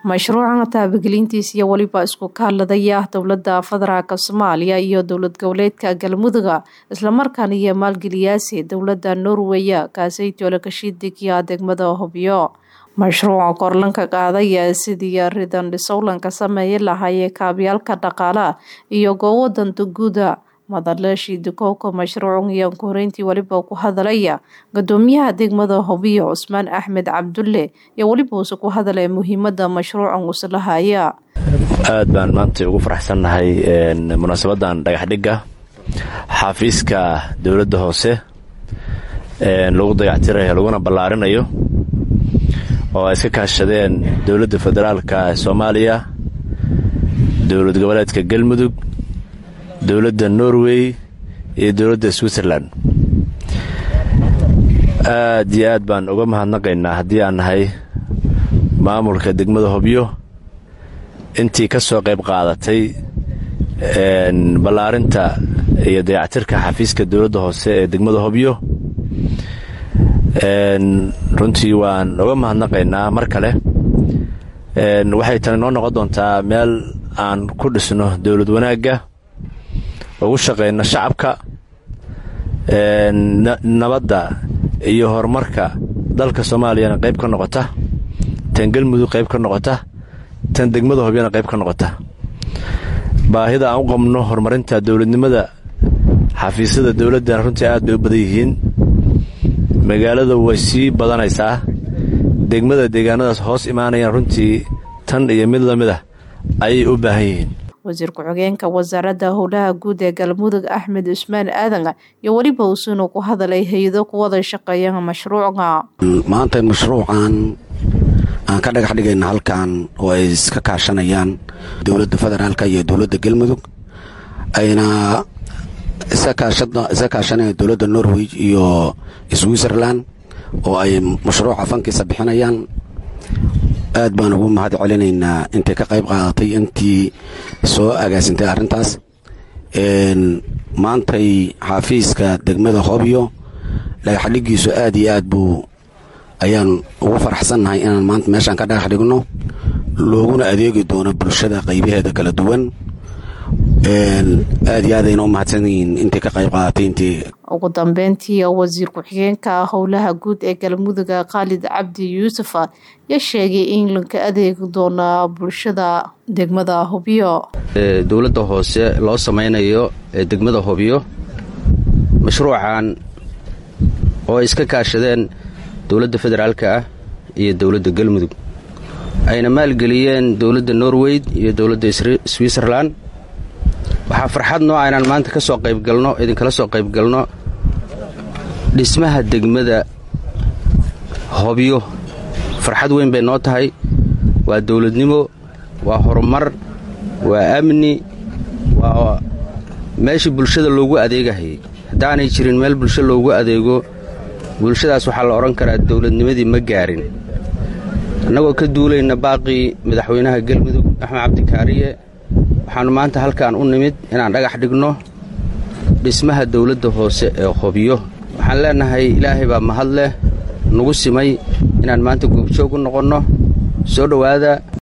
mashruucan taabagelintiisa iyo weliba isku kaaladaya dowlada federaalk soomaaliya iyo dowlad goboleedka galmuduga islamarkaana iyo maalgeliyaasi dowlada norweya kaasaytoola kashiidigiya degmada hobyo mashruuca korlanka qaadaya sidii ridan dhisowlanka sameeyi lahaayee kaabyaalka dhaqaala iyo goowo danta guuda madaleeshii dukowka mashruucan iyo koreyntii weliba ku hadalaya gudoomiyaha degmada hobyo cusmaan axmed cabdulle iyo weliba uuse ku hadalaya muhiimada mashruucan uslahaya aad baan maanta ugu faraxsannahay munaasabadan dhagaxdhigga xafiiska dowladda hoose lagu dayactirayo laguna ballaarinayo oo ay iska kaashadeen dowladda federaalka ee soomaaliya dowlad goboleedka galmudug dowladda norway iyo dowladda switzerland aad iyo aad baan uga mahadnaqaynaa haddii aan nahay maamulka degmada hobyo intii ka soo qayb qaadatay ballaarinta iyo dayactirka xafiiska dowladda hoose ee degmada hobyo runtii waan uga mahadnaqaynaa mar kale waxay tani noo noqon doontaa meel aan ku dhisno dowlad wanaagga ugu shaqayno shacabka nabadda iyo horumarka dalka soomaaliyana qayb ka noqota tan galmudug qayb ka noqota tan degmada hobyana qayb ka noqota baahida aan u qabno horumarinta dowladnimada xafiisyada dowladdana runtii aad bay u badan yihiin magaalada way sii badanaysaa degmada deegaanadaas hoos imaanayaan runtii tan iyo mid la mid ah ayay u baahan yihiin wasiir ku-xigeenka wasaaradda howlaha guud ee galmudug axmed cusmaan aadan iyo weliba usuuna ku hadalay hay-ado ku wada shaqeeya mashruuca maanta mashruucan aan ka dhagax dhigayna halkan oo ay iska kaashanayaan dowladda federaalka iyo dowladda galmudug ayna isa kaashanayaan dowladda norway iyo switzerland oo ay mashruuca fankiisa bixinayaan aad baan ugu mahad celinaynaa intay ka qayb qaadatay intii soo agaasintay arrintaas maantay xafiiska degmada hobyo dhagaxdhigiisu aad iyo aad buu ayaan ugu faraxsannahay inaan maanta meeshaan ka dhagax dhigno looguna adeegi doono bulshada qaybaheeda kala duwan aad iyo aadayna u mahadsan yihiin intay ka qayb qaadatay intii ugu dambeyntii wasiir ku-xigeenka howlaha guud ee galmuduga khaalid cabdi yuusuf ya sheegay in lanka adeegi doona bulshada degmada hobyo dowladda hoose loo samaynayo ee degmada hobyo mashruucan oo ay iska kaashadeen dowladda federaalka ah iyo dowladda galmudug ayna maalgeliyeen dowladda norway iyo dowladda switzerland waxaa farxad nooca inaan maanta ka soo qaybgalno idinkala soo qaybgalno dhismaha degmada hobyo farxad weyn bay noo tahay waa dowladnimo waa horumar waa amni waa meeshii bulshada loogu adeegahayay haddaanay jirin meel bulsho loogu adeego bulshadaas waxaa la odhan karaa dowladnimadii ma gaarin annagoo ka duulayna baaqii madaxweynaha galmudug axmed cabdikaariye waxaannu maanta halkaan u nimid inaan dhagax dhigno dhismaha dowladda hoose ee hobyo waxaan leennahay ilaahay baa mahad leh nagu simay inaan maanta goobjoog u noqonno soo dhowaada